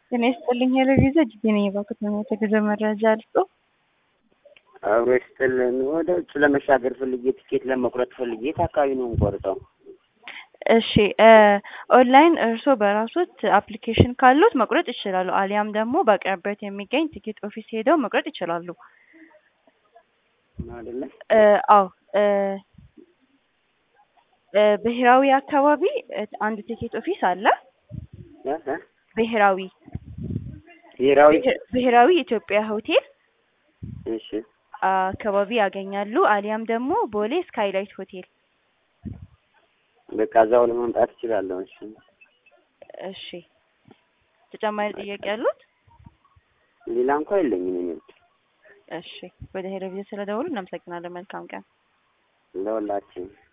ጤና ይስጥልኝ ሄለቪዛ እጅጌ ነኝ የባንክ የተገዘ መረጃ ልስጦ አብሮ ይስጥልን። ወደ ውጭ ለመሻገር ፈልጌ ትኬት ለመቁረጥ ፈልጌ የት አካባቢ ነው የምቆርጠው? እሺ ኦንላይን እርስዎ በራሶት አፕሊኬሽን ካሉት መቁረጥ ይችላሉ። አሊያም ደግሞ በአቅራቢያዎት የሚገኝ ቲኬት ኦፊስ ሄደው መቁረጥ ይችላሉ። አይደለ? እ አዎ እ እ ብሔራዊ አካባቢ እ አንድ ቲኬት ኦፊስ አለ። እ እ ብሔራዊ ብሔራዊ ብሔራዊ ኢትዮጵያ ሆቴል እሺ አካባቢ ያገኛሉ። አሊያም ደግሞ ቦሌ ስካይላይት ሆቴል። በቃ እዛው ለመምጣት እችላለሁ። እሺ እሺ ተጨማሪ ጥያቄ ያሉት? ሌላ እንኳ የለኝም። እኔ እሺ ወደ ሄለቪዥን ስለደወሉ እናመሰግናለን። መልካም ቀን። ለሁላችን